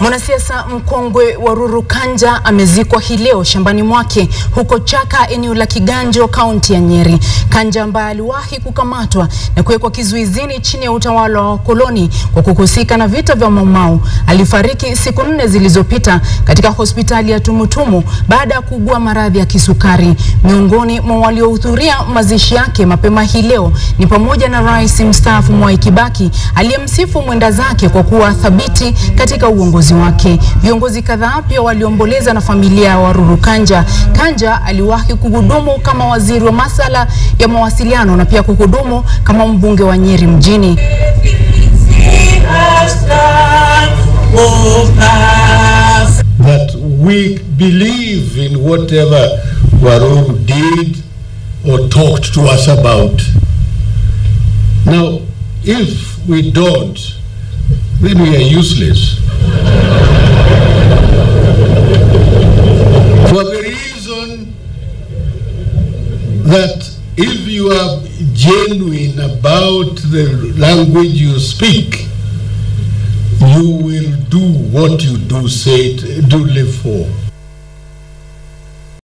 Mwanasiasa mkongwe wa Ruru Kanja amezikwa hii leo shambani mwake huko Chaka, eneo la Kiganjo, kaunti ya Nyeri. Kanja ambaye aliwahi kukamatwa na kuwekwa kizuizini chini ya utawala wa koloni kwa kuhusika na vita vya Mau Mau alifariki siku nne zilizopita katika hospitali ya Tumutumu baada ya kuugua maradhi ya kisukari. Miongoni mwa waliohudhuria mazishi yake mapema hii leo ni pamoja na rais mstaafu Mwai Kibaki aliyemsifu mwenda zake kwa kuwa thabiti katika uongozi wake. Viongozi kadhaa pia waliomboleza na familia ya Waruru Kanja. Kanja aliwahi kuhudumu kama waziri wa masala ya mawasiliano na pia kuhudumu kama mbunge wa Nyeri mjini. that we believe in whatever Waruru did or talked to us about. Now, if we don't, then we are useless. For the reason that if you are genuine about the language you speak, you will do what you do say it, do live for.